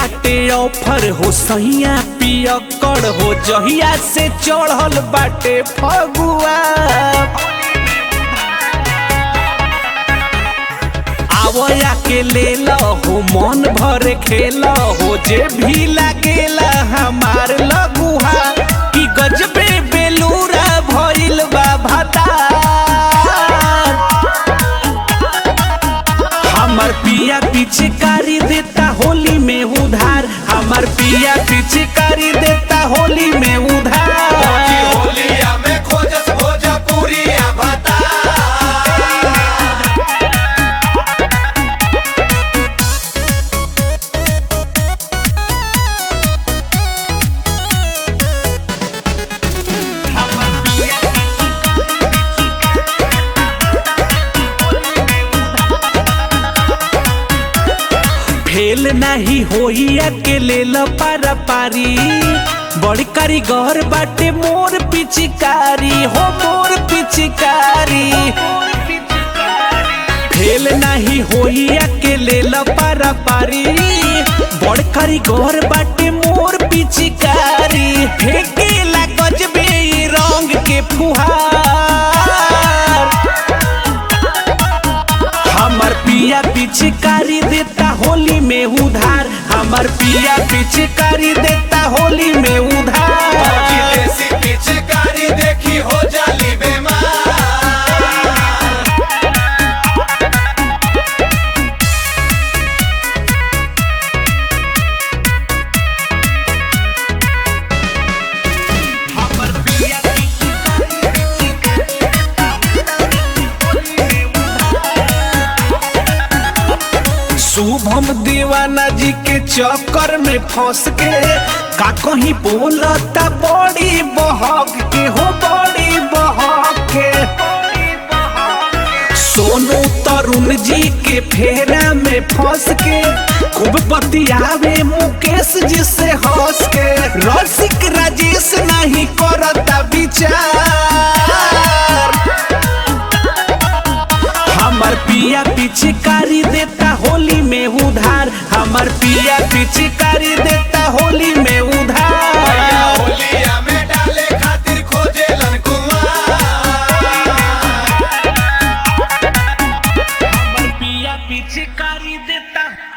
बाटे ऑफर हो सैया पियकड़ हो जहिया से चढ़ल बाटे फगुआ आवया के ले हो मन भर खेल हो जे भी लागेला हमार लगुहा कि गजबे बेलूरा भइल बा भतार हमर पिया पिचकारी देता होली में उधार हमर पिया पिचकारी देता होली में उधार होलिया में खोजस भोजपुरिया भता फेल नहीं होई अकेले पारा पारी बड़ी कारीगर बाटे मोर पिचकारी हो मोर पिचकारी फेल नहीं होई अकेले पारा पारी बड़ कारीगर बाटे मोर पिचकारी फेंकेला गजबे ई रंग के फुहार हमर पिया पिचकारी देता होली में उधार हमर पिया पिचकारी देता होली में उधार देसी पिचकारी देखी हो जाली बेमार शुभम दीवाना जी के चक्कर में फंस के का कहीं बोलता बड़ी बहक के हो बड़ी बहक के सोनू तरुण जी के फेरा में फंस के खूब बतियावे मुकेश जी से हंस के रसिक राजेश नहीं करता विचार हमर पिया पिचकारी देता होली में उधार हमर पिया पिचकारी देता होली में उधार होलिया में डाले खातिर खोजेलन कुमार हमर पिया पिचकारी देता